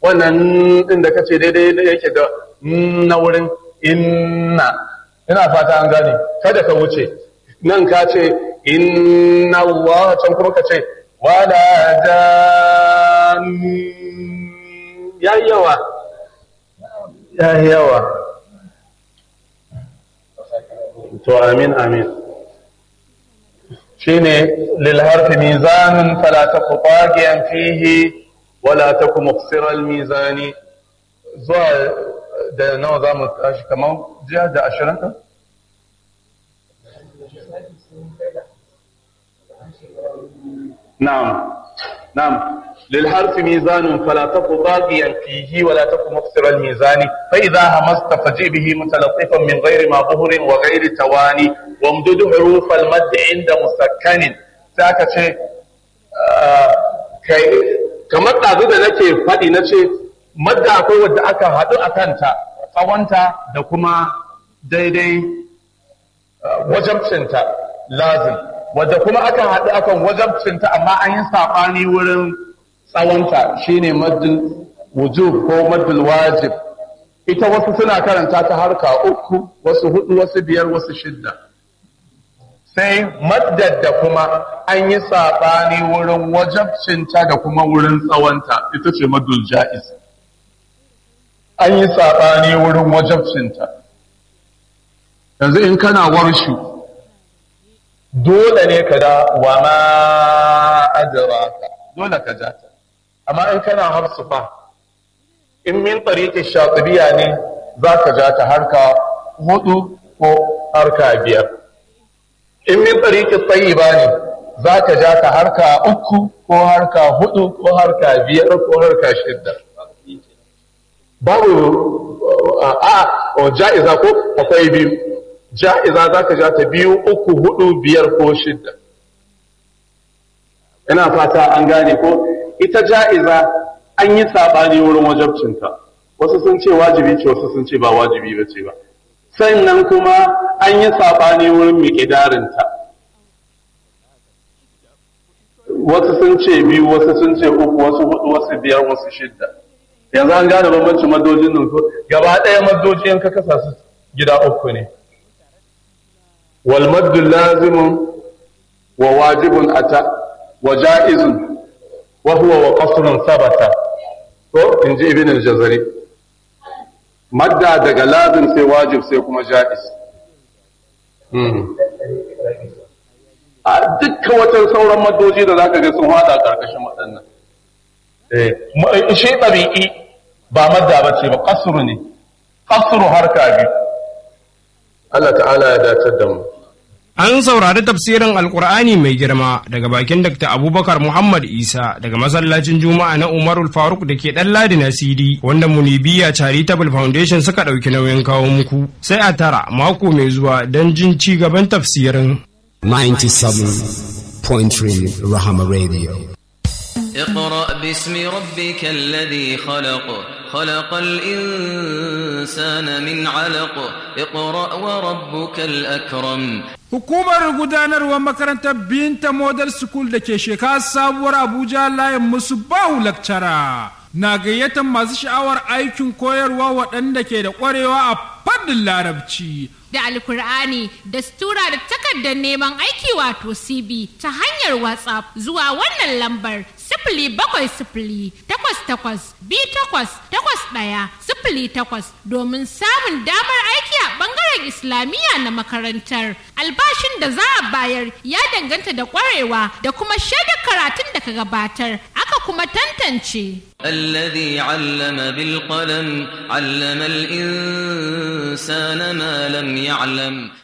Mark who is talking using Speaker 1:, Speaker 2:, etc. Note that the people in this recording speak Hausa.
Speaker 1: wannan din da kace daidai da yake da na wurin inna ina fata an gane kada ka wuce nan ka ce inna Allah can kuma ka ce wala jan ya yawa ya yawa to amin amin shine lil harfi mizanun fala taku tagiyan fihi wala taku muqsira al mizani zuwa da nawa za mu tashi kamar jiya da ashirin ɗin? نعم نعم للحرف ميزان فلا تك طاغيا فيه ولا تك مقصر الميزان فإذا همست فجئ به متلطفا من غير ما ظهر وغير تواني وامدد حروف المد عند مسكن ساكا شيء kamar ɗazu da nake faɗi na ce madda akwai wadda aka haɗu a kanta tsawonta da kuma daidai wajabcinta lazim wadda kuma aka haɗu akan wajabcinta amma an yi saɓani wurin tsawonta shine maddul wujub ko maddul wajib ita wasu suna karanta ta harka uku wasu hudu wasu biyar wasu shidda sai maddar da kuma an yi saɓani wurin wajabcinta da kuma wurin tsawonta ita ce maddul ja'iz an yi saɓani wurin wajabcinta yanzu in kana warshu dole ne ka da wa ma adraka dole ka ja ta amma in kana hafsu fa in min tariqi shatibiya ne za ka ja ta harka hudu ko harka biyar in min tariqi tayyiba ne za ka ja ta harka uku ko harka hudu ko harka biyar ko harka shidda babu a ja'iza ko akwai biyu ja'iza za ka ja ta biyu uku hudu biyar ko shidda ina fata an gane ko ita ja'iza an yi saɓani wurin wajabcinta wasu sun ce wajibi ce wasu sun ce ba wajibi ba ce ba sannan kuma an yi saɓani wurin miƙidarinta wasu sun ce biyu wasu sun ce uku wasu hudu wasu biyar wasu shidda yanzu an gane bambancin madojin nan ko gaba ɗaya madoji in ka kasa su gida uku ne wal maddu lazimun wa wajibun ata wa ja'izun wa huwa wa qasrun sabata ko in ji ibn al-jazari madda daga lazim sai wajib sai kuma ja'iz a dukkan wata sauran maddoji da zaka ga sun hada karkashin waɗannan eh shi tabi'i ba madda bace ba qasru ne qasru harka bi Allah ta'ala ya dace da mu
Speaker 2: An saurari tafsirin Alkur'ani mai girma daga bakin Dr. Abubakar Muhammad Isa daga masallacin Juma'a na Umarul Faruk da ke ɗan Ladi na CD wanda Munibiya Charitable Foundation suka ɗauki nauyin kawo muku. Sai a tara mako mai zuwa don jin ci gaban tafsirin.
Speaker 3: 97.3 Rahama Radio.
Speaker 4: اقرأ باسم ربك الذي خلق خلق الإنسان من علق اقرأ وربك الأكرم
Speaker 5: Hukumar gudanarwar makarantar Binta Model School da ke shekara sabuwar Abuja layin musu bahu lakcara na gayyatar masu sha'awar aikin koyarwa waɗanda ke da ƙwarewa a fannin larabci.
Speaker 6: da alkur'ani da stura da takardar neman aiki wato cb ta hanyar whatsapp zuwa wannan lambar sifili bakwai sifili takwas takwas bi takwas takwas ɗaya sifili takwas domin samun damar aiki a ɓangaren islamiyya na makarantar albashin da za a bayar ya danganta da ƙwarewa da kuma shaidar karatun da ka gabatar aka kuma tantance
Speaker 4: الذي علم بالقلم علم الإنسان ما لم يعلم